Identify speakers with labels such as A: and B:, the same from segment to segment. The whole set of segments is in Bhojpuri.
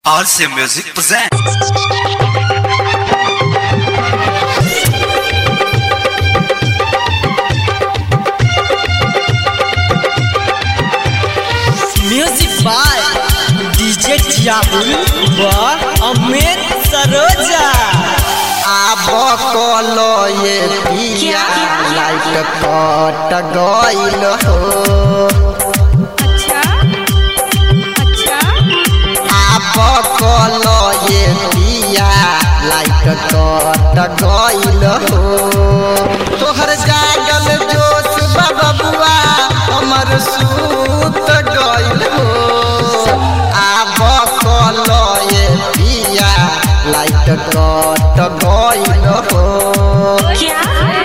A: RC Music presents.
B: Music by DJ टियाबुल व अमित सरोजा
C: आब कलो ये पिया लाइट कट गइल हो
D: अच्छा अच्छा
C: आब कलो ये पिया लाइट कट गइल हो तोहर जागल जोश बबुआ हमर सूत गइल हो आब कलो ये पिया लाइट कट गइल हो
D: क्या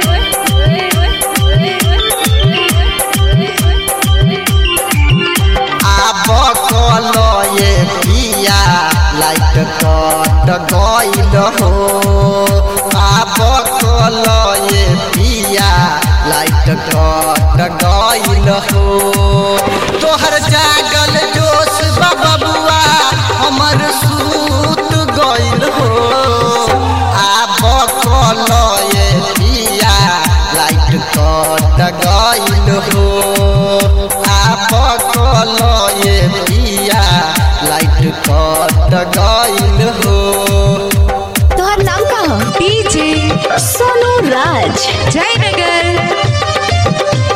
C: आब कलो ये पिया लाइट कट गइल हो आब कलो ये पिया लाइट कट गइल हो तोहर जागल जोश बबुआ हमर सूत गइल हो आब कलो ये पिया लाइट कट गइल हो आब कलो ये पिया लाइट कट गइल हो
D: तोहर नाम का हो डीजे सोनू राज जयनगर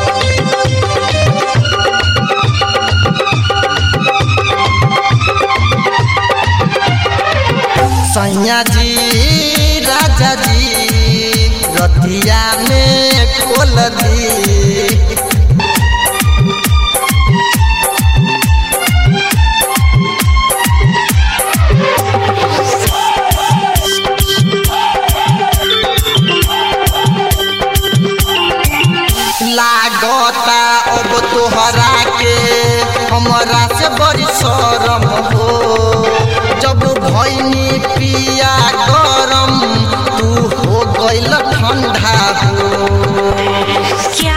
C: सैया जी राजा जी रतिया में खोल दी लागता अब तोहरा के हमरा से बड़ी शरम हो जब भैनी पिया गरम तू हो गइल ठंडा हो
D: क्या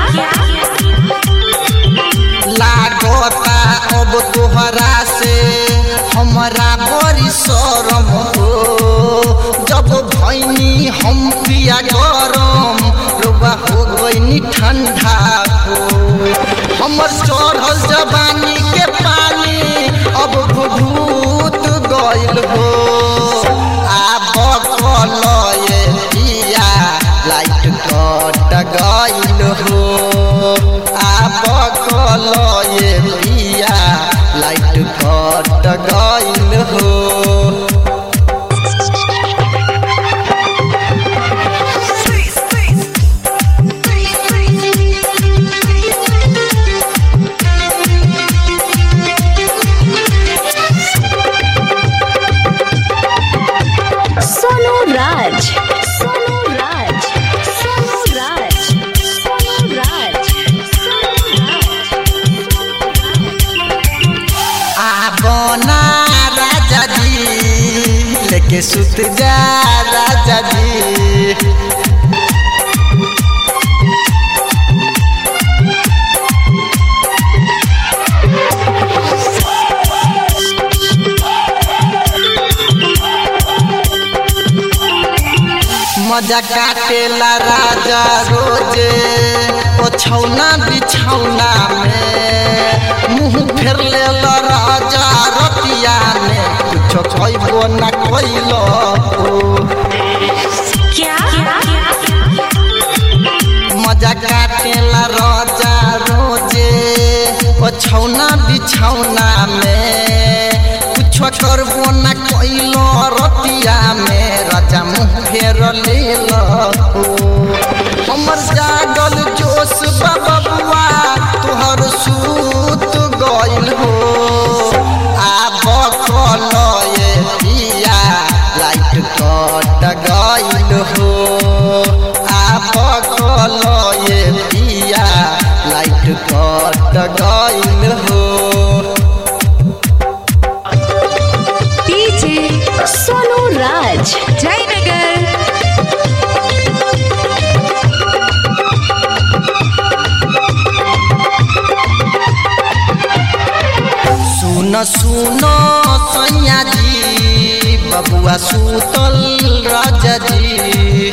C: लागता अब तोहरा से हमरा बड़ी शरम हो जब भैनी हम पिया गरम रुबा हो गइनी ठंडा हो हमर चढ़ल जवानी के पानी अब भूत गइल हो आब कल ये पिया लाइट कट गइल हो आब कल ये पिया लाइट कट गइल हो
D: सोनू राज सोनू राज सोनू राज सोनू राज
C: आबना राजा जी लेके सुत जा राजा जी मजा काटेला राजा रोजे ओछौना बिछौना में मुंह फेर लेला राजा रतिया में कुछो खइबो ना खइलो
D: क्या
C: मजा काटेला राजा रोजे ओछौना बिछौना में कुछो करबो ना कइलो रतिया में राजा मुंह फेर लेलो हमर जागल जोश बबुआ तोहर सूत गइल हो आब कल ये पिया लाइट कट गइल हो आब कल ये पिया लाइट कट गइल हो
D: डीजे सोनू राज जयनगर
C: सुन सुन सुन सैया जी बबुआ सुतल राजा जी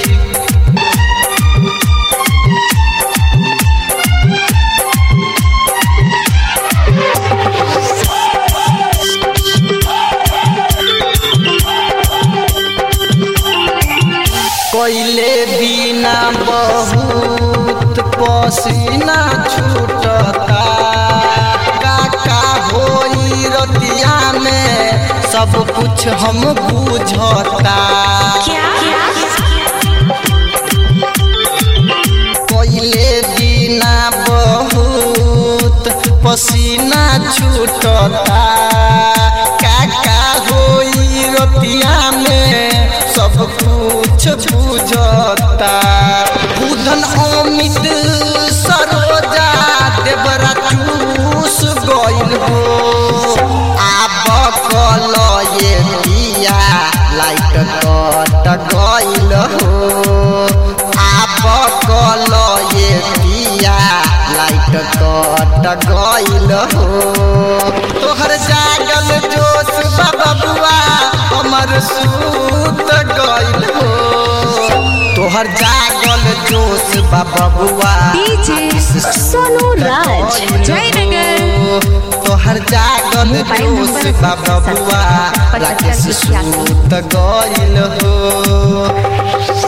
C: कोइले बिना बहुत पसीना छूटता काका होई रतिया में सब कुछ हम बुझता कोइले बिना बहुत पसीना छूटता काका होई रतिया में सब कुछ बुझता बुधन अमित सरोजा देवरा चूस गइल हो आब कल ये पिया लाइट कट गइल हो आब कल ये पिया लाइट कट गइल हो तोहर जागल जोश बाबा बुआ हमर सूत गइल हो तोहर जागल जोश बाबा बुआ
D: डीजे सोनू राज जयनगर
C: तोहर जागल
D: मोबाइल
C: जोश
D: नंबर
C: बाबा बुआ
D: पचहत्तर
C: राकेश
D: छियासी।
C: सूत गइल हो